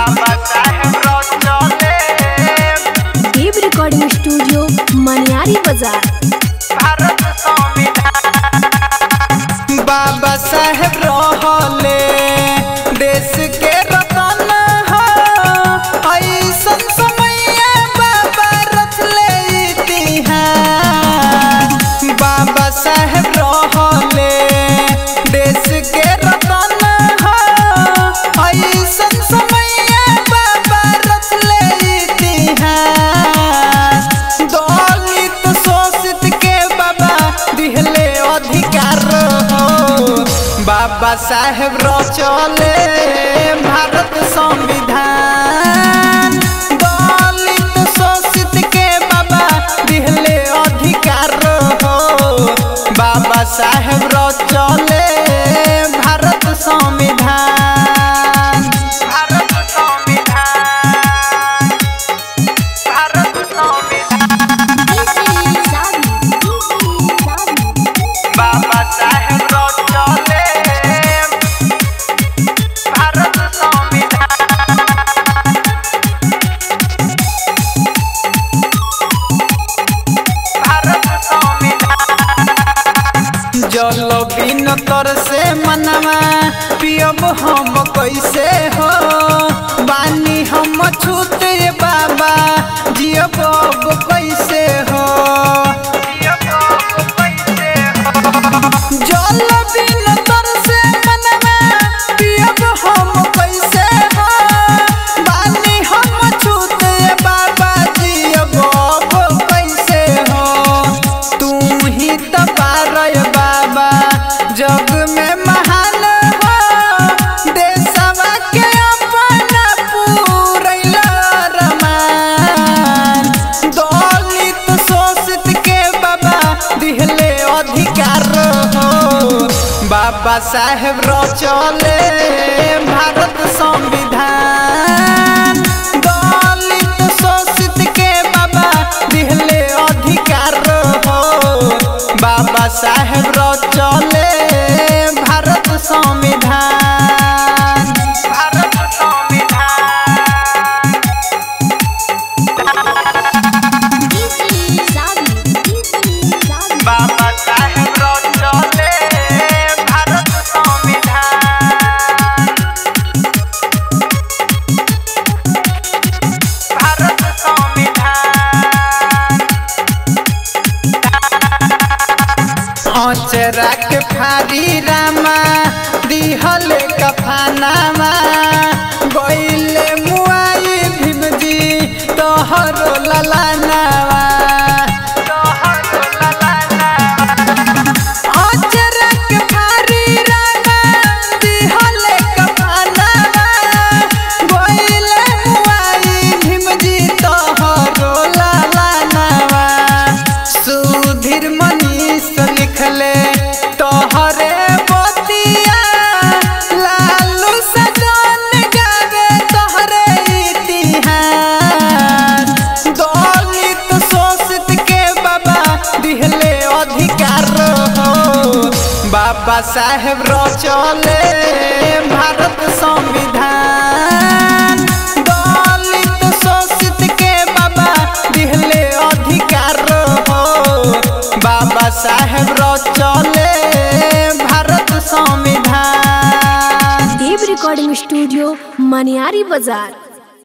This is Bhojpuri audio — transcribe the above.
बाबा साहेब रचले देव रिकॉर्डिंग स्टूडियो मनियारी बाजार भारत संविधान बाबा साहेब रहले देश के रतन हो ऐसन समय बाबा रचले इतिहास बाबा साहेब रहले देश के रतन हो ऐसन समय बाबा रचले इतिहास दलित शोषित के बाबा दिहले अधिकार हो बाबा साहेब रचले भारत संविधान दलित शोषित के बाबा दिहले अधिकार हो बाबा साहेब रचले भारत संविधान भारत संविधान भारत संविधान बाबा साहेब रचले भारत संविधान भारत संविधान जल बिन तर से मनवा पियब हम कैसे हो बानी हम छूते बाबा जियब अब कैसे हो जल बिन तर से मनवा पियब हम कैसे हो बानी हम छूते बाबा जियब अब कैसे हो तू ही तो पारय बाबा जग में महान हो देशवा के अपना पूरैला रमान दलित शोषित के बाबा दिहले अधिकार हो बाबा साहेब रचले भारत संविधान दलित शोषित के बाबा दिहले अधिकार हो बाबा साहेब रचले भारत संविधान भारत संविधान बाबा साहेब रचले भारत संविधान भारत संविधान अचरा के फारी रामा दिहले कफानामा गइले मुआई भीमजी तोहरो ललानावा तोहरो ललानावा अचरा के फारी रामा दिहले कफानामा गइले मुआई भीमजी तोहरो ललानावा सुधीर मनीष लिखले तोहरे बतिया लालू सजन गावे तोहरे इतिहास दलित शोषित के बाबा दिहले अधिकार हो बाबा साहेब रचले भारत संविधान दलित शोषित के बाबा दिहले अधिकार हो बाबा साहेब रचले भारत संविधान देव रिकॉर्डिंग स्टूडियो मनियारी बाजार